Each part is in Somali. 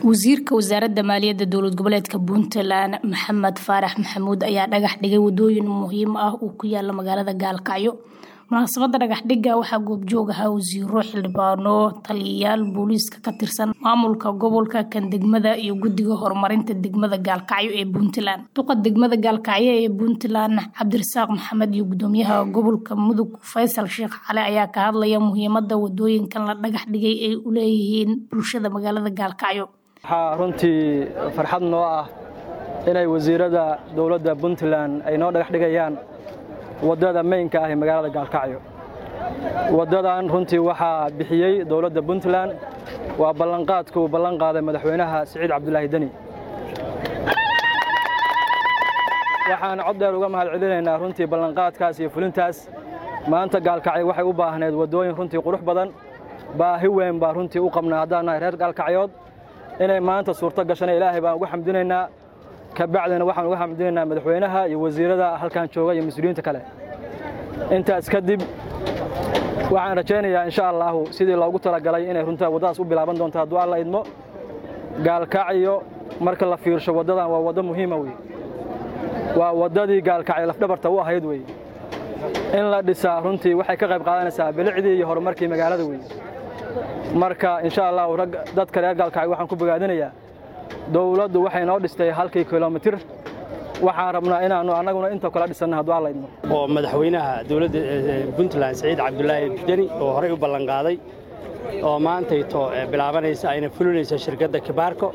wasiirka wasaaradda maaliyadda dowlad goboleedka puntland maxamed faarax maxamuud ayaa dhagax dhigay wadooyin muhiim ah uu ku yaala magaalada gaalkacyo munaasabada dhagaxdhiga waxaa goobjoog ahaa wasiiro xildhibaano taliyayaal booliiska ka tirsan maamulka gobolka kan degmada iyo guddiga horumarinta degmada gaalkacyo ee puntland duqa degmada gaalkacyo ee puntland cabdirasaaq maxamed iyo gudoomiyaha gobolka mudug faysal sheekh cali ayaa ka hadlaya muhiimada wadooyinkan la dhagax dhigay ay u leeyihiin bulshada magaalada gaalkacyo waxaa runtii farxad noo ah inay wasiirada dowladda puntland ay noo dhagax dhigayaan waddada maynka ah ee magaalada gaalkacyo waddadan runtii waxaa bixiyey dowladda puntland waa ballanqaadka uu ballan qaaday madaxweynaha siciid cabdulaahi deni waxaan cod dheer uga mahad celinaynaa runtii ballanqaadkaas iyo fulintaas maanta gaalkacyo waxay u baahneed waddooyin runtii qurux badan baahi weyn baa runtii u qabnaa haddaan nahay reer gaalkacyood inay maanta suurto gashana ilaahay baan uga xamdinaynaa kabacdina waxaan uga xamdinaynaa madaxweynaha iyo wasiirada halkan jooga iyo mas-uuliyiinta kale intaas kadib waxaan rajaynayaa insha allaahu sidii loogu talagalay inay runtaa waddadaas u bilaaban doonto hadduu alla idmo gaalkacyo marka la fiirsho waddadan waa waddo muhiima wey waa waddadii gaalkacyo lafdhabarta u ahayd wey in la dhisaa runtii waxay ka qayb qaadanaysaa bilicdii iyo horumarkii magaalada wey marka insha allahu rag dadka reer gaalkacyo waxaan ku bogaadinayaa dowladdu waxay noo dhistay halkii kilomitir waxaan rabnaa inaannu annaguna inta kala dhisanna hadduu alla idmo oo madaxweynaha dowladda puntland siciid cabdulaahi deni oo horey u ballanqaaday oo maantayto bilaabanaysa ayna fulinaysa shirkadda kibaarko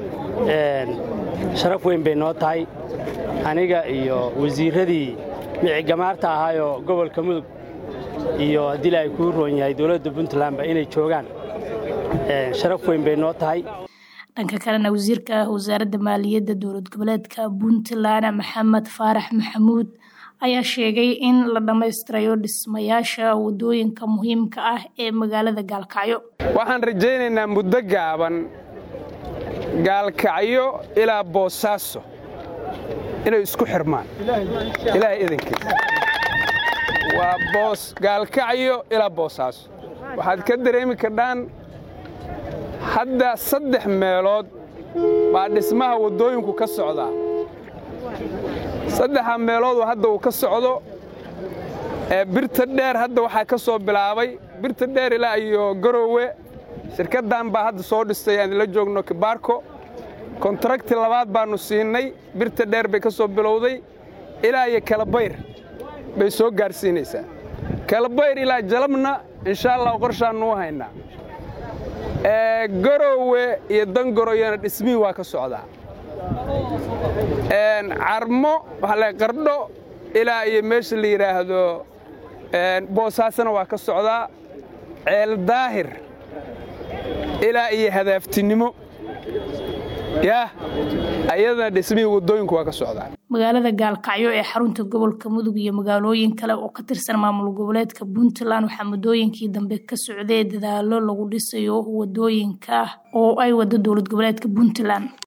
sharaf weyn bay noo tahay aniga iyo wasiirradii micigamaarta ahaayoo gobolka mudug iyo haddii la ay kuu roon yahay dowladda puntlandba inay joogaan sharaf weyn bay noo tahay dhanka kalena wasiirka wasaaradda maaliyadda dowlad goboleedka puntland maxamed faarax maxamuud ayaa sheegay in la dhammaystirayo dhismayaasha wadooyinka muhiimka ah ee magaalada gaalkacyo waxaan rajaynaynaa muddo gaaban gaalkacyo ilaa boosaaso inay isku xirmaan ilaahay idankiisa waa boos gaalkacyo ilaa boosaaso waxaad ka dareemi kardhaan hadda saddex meelood baa dhismaha waddooyinku ka socdaa saddexa meeloodoo hadda uu ka socdo ee birta dheer hadda waxaa ka soo bilaabay birta dheer ilaa iyo garoowe shirkaddan baa hadda soo dhistay aan la joogno kibaarko kontrakti labaad baannu siinnay birta dheer bay ka soo bilowday ilaa iyo kalabayr bay soo gaadhsiinaysaa kalabayr ilaa jalabna inshaa allah qorshaannu u haynaa garoowe iyo dangoroyana dhismihii waa ka socdaa carmo waxaa qardho ilaa iyo meesha la yidhaahdo boosaasana waa ka socdaa ceel daahir ilaa iyo hadaaftinimo yaah ayadana dhismihii waddooyinku waa ka socdaa magaalada gaalkacyo ee xarunta gobolka mudug iyo magaalooyin kale oo ka tirsan maamul goboleedka puntland waxaa muddooyinkii dambe ka socday dadaalo lagu dhisayo wadooyinka oo ay wado dowlad goboleedka puntland